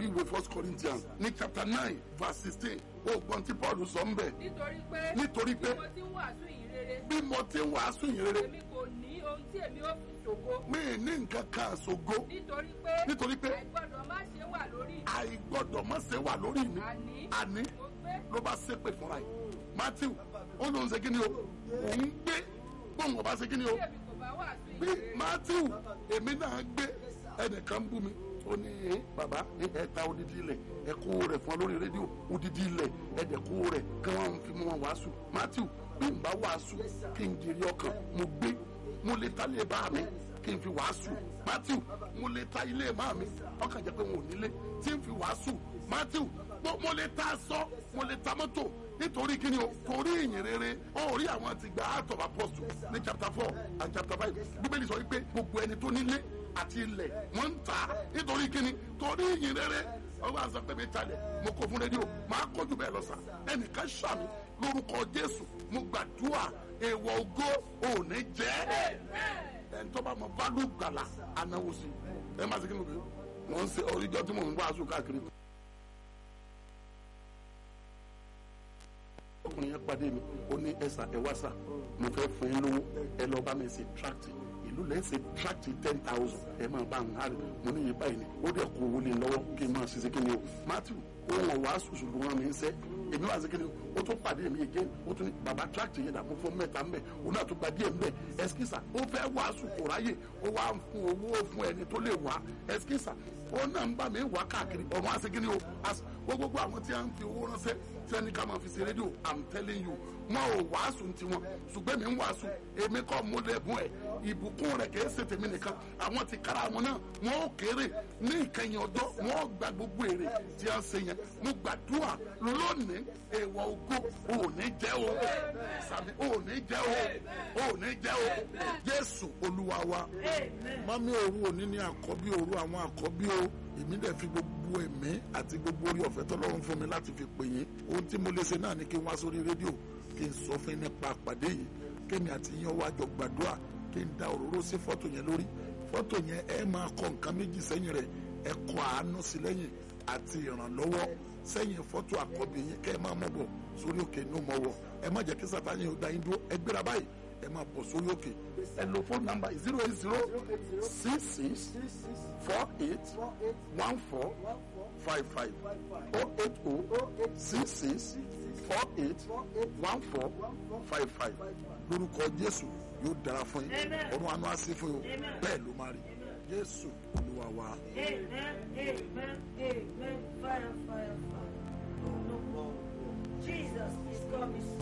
ìwé ìwé first corinthians ní chapter nine verse sixteen ó gbọ́n tí paul sọ ń bẹ̀ nítorí pé nítorí pé mo ti ń wàásù yìí rere bí mo ti ń wàásù yìí rere èmi kò ní ohun tí èmi ó fi ṣògo mi ì ní nǹkan kan àṣogo nítorí pé nítorí pé àìgbọ́dọ̀ má ṣe wà lórí mi àìgbọ́dọ̀ má ṣe wà lórí mi àní àní mo gbé ló bá ṣépè fúnra ẹ̀ matthew ó lóun ṣe kí ni o òun gbé bóun ọba ṣe kí ni o tí èmi kò bá wàásù bí yìí rere matthew èmi náà gbé ẹnìkan bú mi ó ní ẹ bàbá ẹ ta odidi ilẹ̀ ẹ kó rẹ̀ fún ọ lórí rédíò odidi ilẹ̀ ẹ dẹ̀ kó rẹ̀ kí wọ́n fi mú wọn wàásù matthew bí n bá wàásù kí n jèrè ọkàn mo gbé mo lè ta lè bá mi kí n fi wàásù matthew mo lè ta ilé má mi ọkàn jẹ́ pé wọn ò nílé tí n fi wàásù matthew mo- mo lè ta aṣọ mo lè ta mọ́tò nítorí kí ni o torí ìyìn rere ó rí àwọn ti gba act of apostle ní chapter four and chapter five bíbélì sọ wípé gbogbo ẹni tó nílé àti ilẹ̀ wọ́n ń tà á nítorí kí ni torí ìyìn rere ọwọ́ àṣà pé mi talẹ̀ mo kó fún rédíò máa kọjú bẹ́ẹ̀ lọ sà ẹnìkan ṣàmì lórúkọ jésù mo gbàdúrà èèwọ̀ ògo òní jẹ́ ẹni tó bá mọ bálù gbàlà anáwó sí ẹ má ṣe kí ni o bí wọ́n ń ṣe oríjọ́ tí mò ń wàásù káàkiri ọkùnrin yẹn pàdé mi ó ní ẹsà ẹ wá sà mo fẹ́ fún yín lówó ẹ lọ bá mi ṣe tract ìlú lẹ́yìn ṣe tract ten thousand ẹ máa bá ń hàrì mo ní yìí báyìí ni ó dẹ̀ kó owó lé lọ́wọ́ kí n máa ṣiṣẹ́ kí ni o matthew òun ọ̀wá ṣùṣù ló wọn mi ń sẹ́ èmi wá sí kí ni o ó tún pàdé mi again ó tún ní bàbá tract yẹn dàbò fún mẹ́ta ń bẹ̀ òun náà tún gba díẹ̀ ń bẹ̀ ẹskísà ó fẹ́ wàásù kò ráyè ó wá ń fún owó fún ẹni tó lè wá ẹskísà ó náà ń bá mi wá káàkiri ọ̀run á sí kí ni o as- gbogbo àwọn tí a ń fi owó ránṣẹ́ tí ẹni ká máa fi ṣe rédíò i'm telling you wọn ò wàásù tiwọn ṣùgbọ́n mi ń wàásù èmi kọ́ mo lẹ́bùn ẹ̀ ìbùkún rẹ̀ kìí ṣe tèmi nìkan àwọn ti kára wọn náà wọn ò kéré ní ìkẹyìn ọjọ́ wọn ò gba gbogbo èrè tí a ń ṣe yẹn mo gbàdúrà lónìí èèwọ̀ ògo ò ní jẹ́ o sàmì ò ní jẹ́ o ò ní jẹ́ o jésù olúwa wa mami òru òní ní àkọ́bí òru àwọn àkọ́bí o èmi dẹ̀ fi gbogbo ẹ̀mí àti gbogbo orí ọ̀fẹ́ tọ́lọ́run fún mi láti fi pè yín ohun tí mo lè ṣe náà ni kí n wá sórí rédíò kí n sọ fún yín nípa àpàdé yìí kémi àti yín wá jọ gbàdúrà kí n da òróró sí fọ́tò yẹn lórí fọ́tò yẹn ẹ máa kọ nǹkan méjì sẹ́yìn rẹ̀ ẹ kọ àánú sí lẹ́yìn àti ìrànlọ́wọ́ sẹ́yìn fọ́tò àkọ́bí yín kẹ́ ẹ máa mọ̀ bọ̀ sórí òkè ní òmọ̀wọ̀ ẹ má jẹ́ kí sátani ò dá yín dúró ẹ gbéra báyìí ẹ máa bọ̀ sórí òkè ẹ lo fóònù nàmbà zero eight zero six six four eight one four five five oh eight oh six six four eight one four five five lórúkọ jésù yóò dára fún yín ọdún àánú á sí fún yín o bẹ́ẹ̀ ló máa rí jésù olúwa wa. Amen, amen, amen. Fire, fire, fire. No, no, no. Jesus is coming.